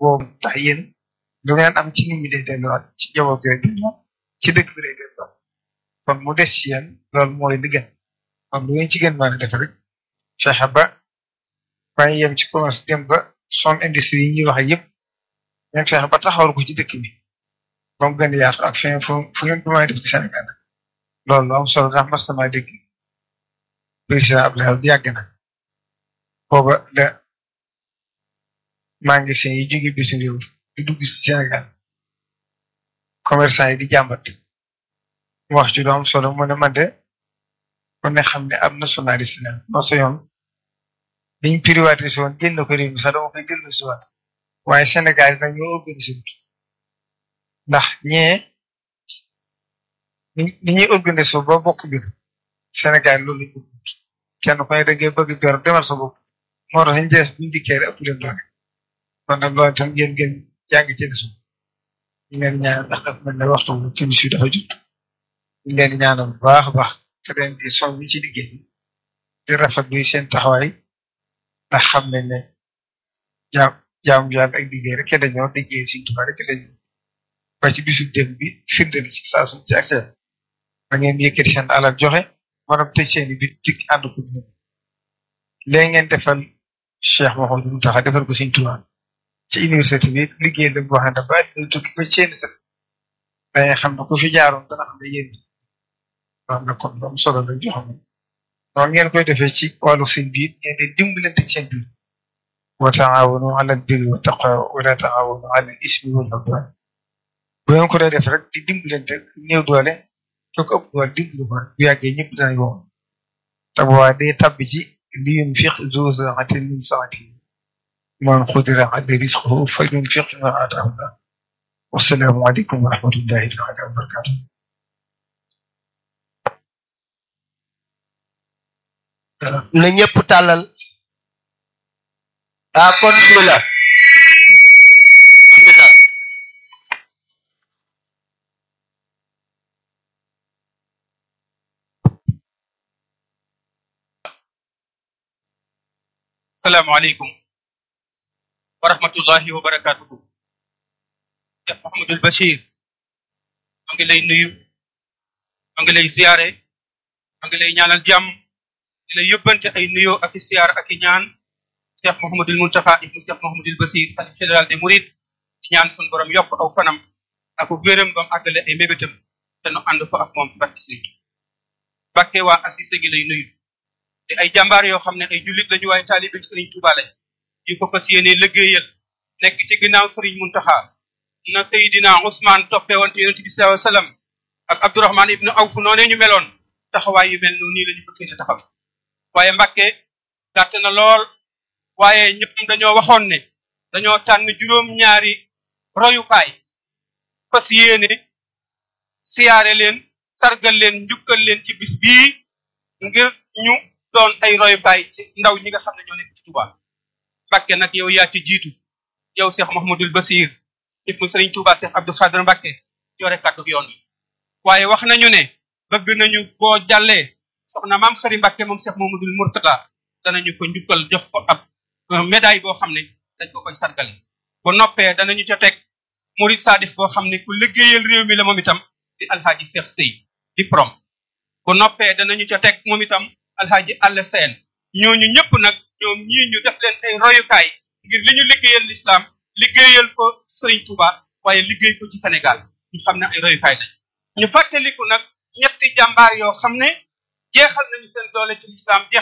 boobu tax yéen lu ngeen am ci nit ñi day delluwaat ci njaboot gi day delluwaat ci dëkk bi day delluwaat kon mu des ci yéen loolu mooy li gën kon lu ngeen ci gën mën a def rek fexe ba bàyyi yem ci commerce dem ba son industrie yi ñuy wax yëpp ngeen fexe ba taxawal ko ci dëkk bi ba mu gën a yaatu ak fin fu fu ngeen ko mën a def ci Sénégal loolu lu am solo ndax mas sama dégg président Abdoulaye Wade yàgg na booba da magasin yi jóge bitim réew di dugg ci Sénégal commerçant yi di jàmbat wax ci lu am solo mu ne man de kon ne xam ne ab nationaliste la non sa yoon biñ privatisé woon génn ko réew mi sax dama koy dellu si waat waaye Sénégal yi nag ñoo organisé wut ndax ñee ni ñuy organisé ba bokk biir Sénégal loolu lañ bëgg kenn ku ne da ngay bëgg ber demal sa bopp moo tax ñu jeex buñ dikkee rek ëpp leen doole kon nag loolu itam ngeen ngeen jàng ci leçon ñu leen ñaan ndax daf mel ne waxtu bu timis yi dafa jot ñu leen ñaanal bu baax a baax te leen di soñ ci liggéey di rafetlu seen taxawaay ndax xam ne ne jaam jaam yàlla ak liggéey rek dañoo liggéey Sëriñ Tuubaa rek dañoo ba ci bisu dem bi firnde na ci saa suñ ci accès da ngeen yëkkati seen alal joxe maanaam tëj seen i bit dik ànd ko dina léegi ngeen defal Cheikh Mouhamadou Mountakha defal ko Sëriñ Tuubaa ci université bi liggéey la boo xam ne ba ñu tukki ba seen set dangay xam ne ku fi jaaroon dana xam ne yéen loolu nag kon am solo la joo xam ne noonu ngeen koy defee ci wàllu seen biir ngeen di dimbalante seen biir wa taawanu ala albirri wa taqwa wala taawanu ala al ismi wal udwan bu ngeen ko dee def rek di dimbalante néew doole soo ko ëpp doole dimbalu ko bu yàggee ñëpp danañ ko te bu waa day tabbi ci li yunfiq zu sa'atin min sa'atihi man qudira alayhi rizquhu falyunfiq mimma ataahu Allah wassalaamu aleykum wa rahmatullahi taala wa barakatuh na ñëpp tàllal ah kon bismillah bismillah salaamaaleykum wa rahmatullahi wa barakatuhu Cheikh Mouhamadul Bachir ma ngi lay nuyu ma ngi lay ziyaare ma ngi lay ñaanal jàmm di lay yóbbante ay nuyoo ak i siyaar ak i ñaan Cheikh Mouhamadul Mountakha ibnu Cheikh Mouhamadul Bachir xalif général des Mourides di ñaan sun borom yokk aw fanam ak wéram bam àggale ay mébétam te nu ànd ko ak moom ci barke Sëriñ Mbàkke waa Assise gi lay nuyu te ay jàmbaar yoo xam ne ay jullit lañu waaye taalibe Sëriñ Tuubaa lañ yu ko fas yéene liggéeyal nekk ci ginnaaw Sëriñ Muntaxa na Seydina Ousmane toppee woon ci Yonent bi sallallahu alayhi wasallam ak Abdourahman ibnu Awf noonee ñu meloon taxawaay yu mel noonu nii la ñu fas yéene taxaw waaye Mbàkke gàtt na lool waaye ñëpp dañoo waxoon ne dañoo tànn juróom-ñaari royukaay fas yéene siyaare leen sargal leen njukkal leen ci bis bii ngir ñu doon ay royukaay ci ndaw ñi nga xam ne ñoo nekk ci Touba Mbàkke nag yow yaa ci jiitu yow Cheikh Mouhamadul Basir ibnu Sëriñ Touba Cheikh Abdou Khadre Mbàkke yore kàddu yoon wi waaye wax nañu ne bëgg nañu boo jàllee soxna maam Xari Mbàkke moom Cheikh Mouhamadul Mourtala danañu ko njukkal jox ko ab médaille boo xam ne dañ ko koy sargale ba noppee danañu ca teg murid sadif boo xam ne ku liggéeyal réew mi la moom itam di alxaaji Cheikh Sey di prom bu noppee danañu ca teg moom itam alxaaji àll seen ñooñu ñëpp nag ñoom ñii ñu def leen ay royukaay ngir li ñu liggéeyal l'islam liggéeyal ko Serigne Touba waaye liggéey ko ci Sénégal ñu xam ne ay royukaay lañ ñu fàttaliku nag ñetti jàmbaar yoo xam ne jeexal nañu seen doole ci l'islam